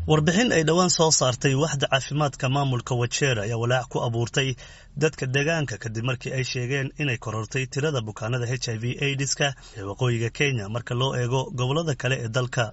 warbixin ay dhowaan soo saartay waxda caafimaadka maamulka wajeer ayaa walaac ku abuurtay dadka deegaanka kadib markii ay sheegeen inay korortay tirada bukaanada h i v aidiska ee waqooyiga kenya marka loo eego gobollada kale ee dalka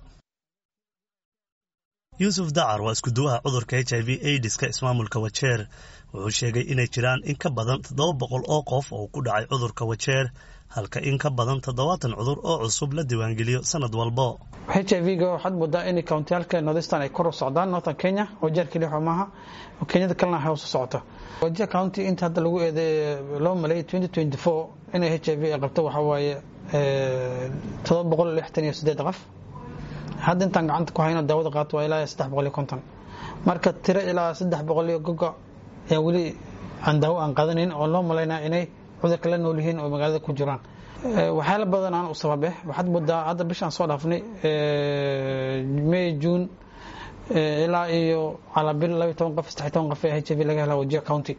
yuusuf dacar waa iskuduwaha cudurka h i v aidiska ismaamulka wajeer wuxuu sheegay inay jiraan in ka badan toddoba boqol oo qof oo ku dhacay cudurka wajeer halka in ka badan toddobaatan cudur oo cusub la diiwaangeliyo sanad walbo h i v-ga waxaad moodaa in kountiyaalka northeastern ay kor u socdaan northern kenya wajeer keliya maaha kenyada kalena hay hoos u socoto wajeer county inta hadda lagu eeday loo maleeyay twenty twenty four inay h i v ay qabto waxaa waaye toddoba boqol lixtan iyo siddeed qof hadda intaan gacanta ku hayno daawada qaato waa ilaa saddex boqol iyo konton marka tiro ilaa saddex boqol iyo gogo ayaa weli aan daawo aan qaadanayn oo loo malaynaa inay cudurka la nool yihiin oo magaalada ku jiraan waxyaala badan aan u sababe waxaad moodaa hadda bishaan soo dhaafnay may june ilaa iyo calaabil labiyo toban qof saddex toban qof ee h i v laga helaa wajir county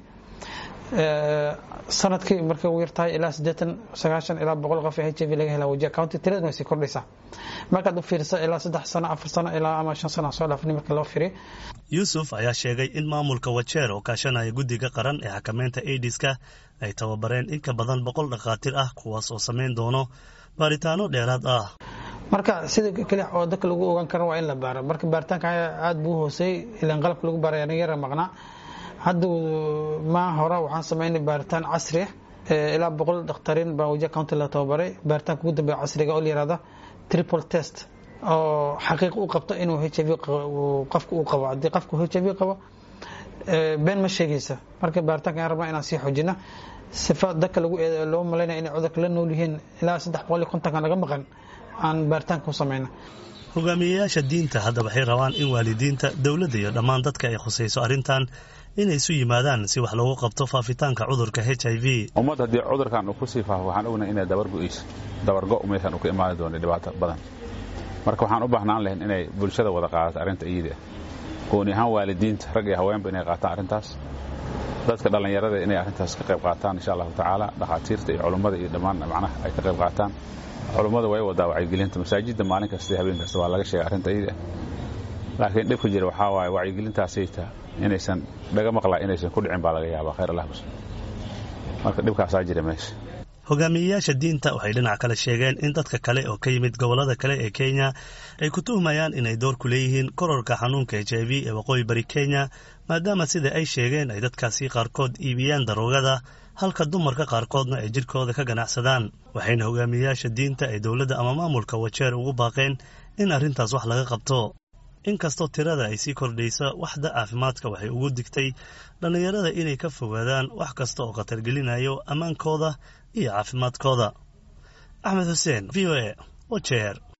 sanadkii markay ugu yartahay ilaa siddeetan sagaashan ilaa boqol qof ee h i v laga helaa wajir county tiradana way sii kordhaysaa markaad u fiirisa ilaa saddex sano afar sano ilaa ama shan sano soo dhaafnay marka loo fiiriyo yuusuf ayaa sheegay in maamulka wajeer oo kaashanaya guddiga qaran ee xakameynta aidiska ay tababareen in ka badan boqol dhakhaatiir ah kuwaas oo samayn doono baaritaano dheeraad ah marka sida keli oo dadka lagu ogaan karo waa in la baaro marka baaritaanka aada buu hooseeyey ilaan qalabka lagu baaray aniga yara maqnaa hadda maa hore waxaan samaynay baaritaan casri ah ilaa boqol dakhtariin baa wajiha county la tababaray baaritaanka ugu dambeeya casriga oo la yihahda triple test oo xaqiiq u qabto inuu h i v qofka uu qabo haddii qofku h i v qabo been ma sheegaysa marka baaritaanka aan rabnaa inaan sii xoojina sifa dadka lagu loo malaynaya inay cudurka la nool yihiin ilaa saddex boqol iyo kontonka naga maqan aan baaritaanka ku samayna hogaamiyeyaasha diinta hadda waxay rabaan in waalidiinta dowladda iyo dhammaan dadka ay khusayso arrintan inay isu yimaadaan si wax loogu qabto faafitaanka cudurka h i v ummad haddii cudurkan uu ku sii faafo waxaan ognahay inay dabargo'ayso dabargo meeshaan uu ka imaani doono dhibaato badan marka waxaan u baahnaan lahayn inay bulshada wada qaadato arrinta iyada gooni ahaan waalidiinta rag iyo haweenba inay qaataan arrintaas dadka dhallinyarada inay arrintaas ka qayb qaataan insha allahu tacaala dhakhaatiirta iyo culummada iyo dhammaan macnaha ay ka qayb qaataan culummada way wadaa wacyigelinta masaajidda maalin kasta iyo habeen kasta waa laga sheegay arrinta iyada laakiin dhibka jira waxaa waaye wacyigelintaasayta inaysan dhaga maqlaa inaysan ku dhicin baa laga yaabaa khayr allah bas marka dhibkaasaa jira meesha hogaamiyeyaasha diinta waxay dhinac kale sheegeen in dadka kale oo ka yimid gobollada kale ee kenya ay ku tuhmayaan inay door ku leeyihiin kororka xanuunka h i v ee waqooyi bari kenya maadaama sida ay sheegeen ay dadkaasi qaarkood iibiyaan daroogada halka dumarka qaarkoodna ay jidhkooda ka ganacsadaan waxayna hogaamiyeyaasha diinta ay dowladda ama maamulka wajeer ugu baaqeen in arrintaas wax laga qabto inkastoo tirada ay sii kordhaysa waxda caafimaadka waxay ugu digtay dhallinyarada inay ka fogaadaan wax kasta oo khatargelinayo ammaankooda iyo caafimaadkooda axmed xuseen v o a wajeer